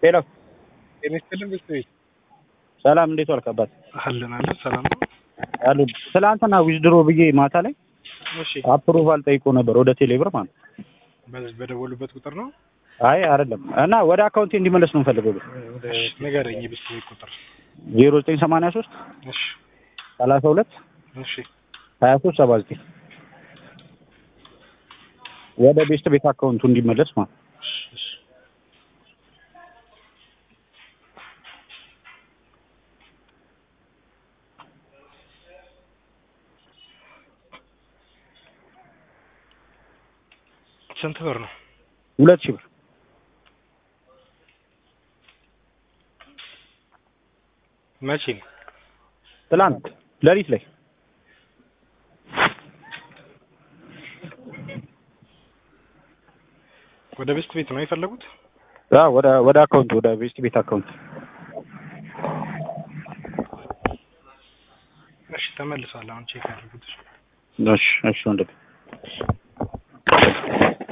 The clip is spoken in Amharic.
ሄሎ ጤና ይስጥልን ቤተሰቤት ሰላም፣ እንዴት ዋልክ አባት? አለን አለን ሰላም ነው። አሉ ትላንትና ዊዝድሮ ብዬ ማታ ላይ እሺ አፕሩቫል ጠይቆ ነበር ወደ ቴሌብር ማለት ነው። በዚህ በደወሉበት ቁጥር ነው አይ አይደለም እና ወደ አካውንቴ እንዲመለስ ነው የምፈልገው። እሺ ንገረኝ የቤተሰቤት ቁጥር ዜሮ ዘጠኝ ሰማንያ ሶስት እሺ ሰላሳ ሁለት እሺ ሀያ ሶስት ሰባ ዘጠኝ ወደ ቤስት ቤት አካውንቱ እንዲመለስ ማለት ነው። እሺ እሺ ስንት ብር ነው? ሁለት ሺህ ብር መቼ ነው? ትላንት ሌሊት ላይ ወደ ቤስት ቤት ነው የፈለጉት? አዎ፣ ወደ ወደ አካውንቱ ወደ ቤስት ቤት አካውንት እሺ ተመልሷል። አሁን ቼክ አድርጉት። እሺ እሺ ወንድም